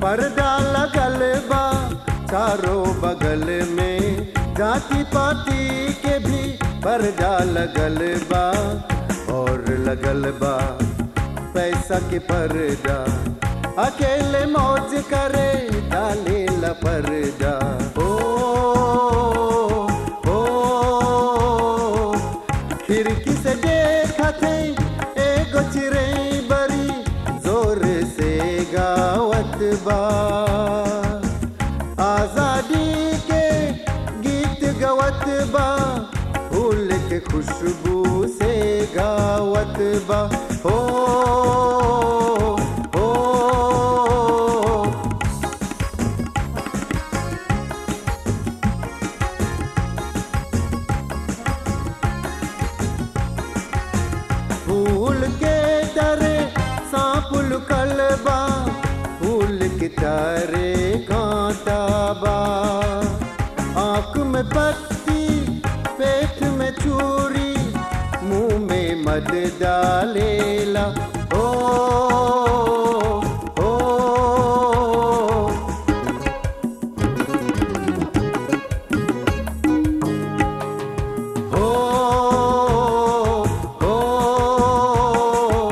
पर्दा लगल बा चारों बगल में जाति पाति के भी पर्दा लगल बा और लगल बा पैसा के पर्दा अकेले मौज करे डाले ला पर्दा ओ ओ खिड़की से देखा थे एगो चिड़ै बड़ी जोर से गावत बा आजादी के गीत गवत बा फूल के खुशबू से गावत बा हो हो फूल के डरे सांप लुकल बा फूल के तारे कांटा बा आंख में पत्ती पेट में चूरी मुंह में मद डालेला ओ ओ ओ ओ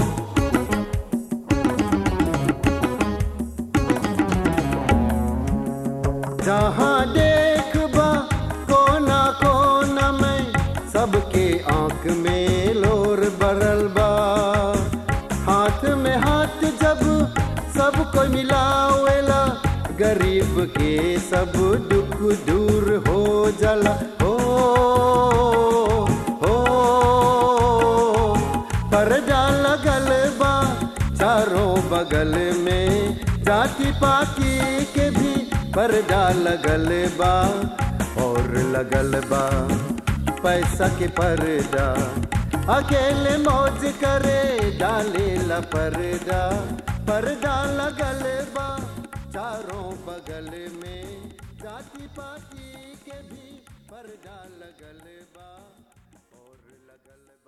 जहाँ देखबा कोना कोना में सबके आंख में लोर बरल बा हाथ में हाथ जब सब कोई मिलावेला गरीब के सब दुख दूर हो जाला हो हो पर्दा लगल बा चारों बगल में जाति पाति के भी पर्दा लगल बा और लगल बा पैसा के पर्दा अकेले मौज करे डाले ला पर्दा पर्दा लगल बा चारों बगल में जाति पाति के भी पर्दा लगल बा और लगल